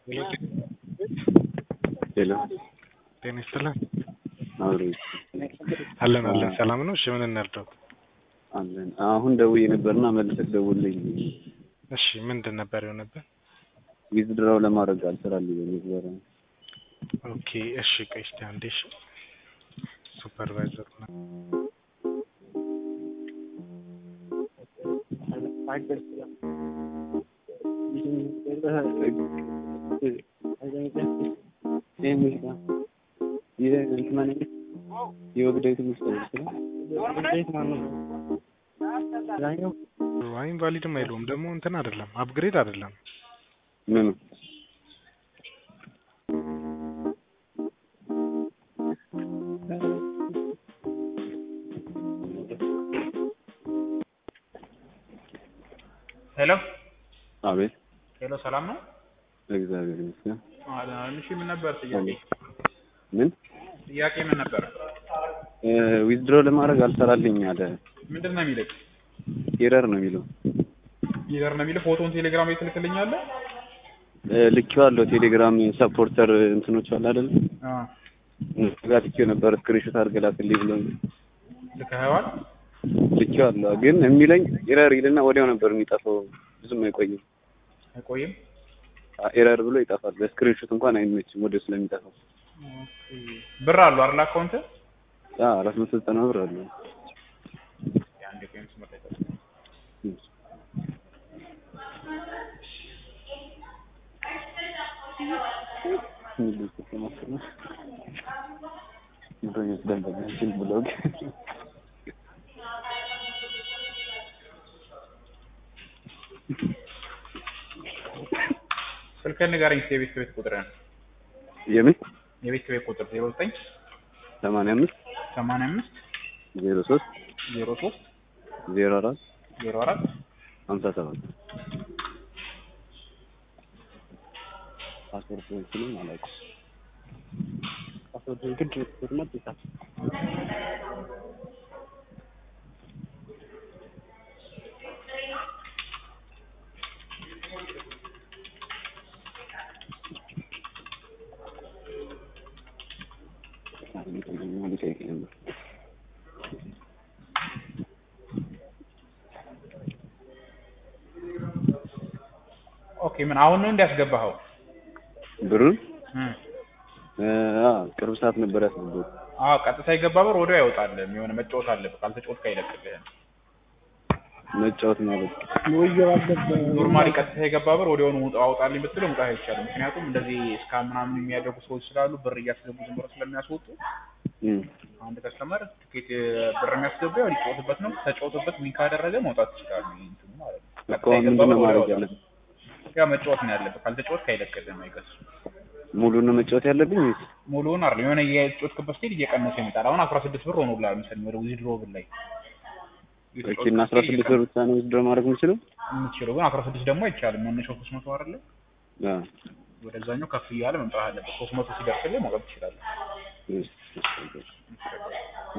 ሄሎ ጤና ይስጥልን። አብሮ አለን አለን። ሰላም ነው? እሺ ምን እንርዳው? አለን። አሁን ደውዬ ነበርና መልሰህ ደውልልኝ። እሺ ምንድን ነበር የሆነብህ? ዊዝድራው ለማድረግ አልሰራልኝ ነበረ። ኦኬ እሺ፣ ቆይ እስኪ አንዴ። እሺ ሱፐርቫይዘር ነው። ዋይም ቫሊድም አይለውም ደግሞ እንትን አይደለም፣ አፕግሬድ አይደለም። ምኑ ሄሎ አቤት። ሄሎ፣ ሰላም ነው? እግዚአብሔር ይመስገን። እሺ፣ ምን ነበር ጥያቄ? ምን ጥያቄ ምን ነበር? ዊዝድሮ ለማድረግ አልሰራልኝ አለ። ምንድን ነው የሚልህ? ኤረር ነው የሚለው። ይዘር ነው የሚልህ። ፎቶውን ቴሌግራም ላይ ትልክልኛለህ? ልኬዋለሁ። ቴሌግራም ሰፖርተር እንትኖች አለ አይደል? አዎ፣ እነሱ ጋር ልኬው ነበር። ስክሪንሾት አድርገህ ላክልኝ ብሎኝ ልከኸዋል? ልኬዋለሁ። ግን የሚለኝ ኤረር ይልና ወዲያው ነበር የሚጠፋው። ብዙም አይቆይም። አይቆይም። ኤረር ብሎ ይጠፋል። በስክሪንሾት እንኳን አይመችም ወዲያው ስለሚጠፋው። ብር አሉ አይደል? አካውንት አራት መቶ ዘጠና ብር አለ። አንድ ቆይም ስመጣ ይጠፋል። ብሎግ ስልክህን ንገረኝ እስኪ የቤት ቤት ቁጥርህን። የምን የቤት ቤት ቁጥር ዜሮ ዘጠኝ ሰማንያ አምስት ሰማንያ አምስት ዜሮ ሶስት ዜሮ ሶስት ዜሮ አራት ዜሮ አራት ሀምሳ ሰባት ፓስፖርት እንትኑን አላውቅም። ፓስፖርት ግድ ፎርማት ይጻፍ ኦኬ። ምን አሁን ነው እንዲያስገባኸው? ብሩን እም አ ቅርብ ሰዓት ነበር ያስገባሁት። አዎ፣ ቀጥታ የገባ ብር ወዲያው ያወጣል። የሆነ መጫወት አለብህ። ካልተጫወትክ አይለቅልህም። መጫወት ማለት ኖርማሊ ቀጥታ የገባ ብር ወዲያውኑ ውጣ አውጣልኝ ብትለው መውጣት አይቻልም። ምክንያቱም እንደዚህ እስከ ምናምን የሚያደርጉ ሰዎች ስላሉ ብር እያስገቡ ዝም ብሎ ስለሚያስወጡ እም አንድ ከስተመር ትኬት ብር የሚያስገባው ያው ሊጫወትበት ነው። ተጫወትበት ዊን ካደረገ መውጣት ይችላል። እንትኑ ማለት ነው። እኮ ቀጥታ የገባ ምንድን ነው ብር ማድረግ ወዲያው ያለብን? ያው መጫወት ነው ያለብህ። ካልተጫወትክ አይለቅልህም፣ አይገሱም። ሙሉን ነው መጫወት ያለብኝ ወይስ ሙሉውን አይደል የሆነ የተጫወትክበት ስቴጅ እየቀነሰ ይመጣል። አሁን አስራ ስድስት ብር ሆኖልሃል መሰለኝ ወደ ዊዝድሮ ብር ላይ ኦኬ። እና አስራ ስድስት ብር ብቻ ነው ዊዝድሮ ማድረግ የምችለው? የምትችለው ግን አስራ ስድስት ደግሞ አይቻልም። መነሻው ሶስት መቶ አይደለ? አ ወደዛኛው ከፍ እያለ መምጣት አለበት። ሶስት መቶ ሲደርስልህ መውጣት ትችላለህ። እሺ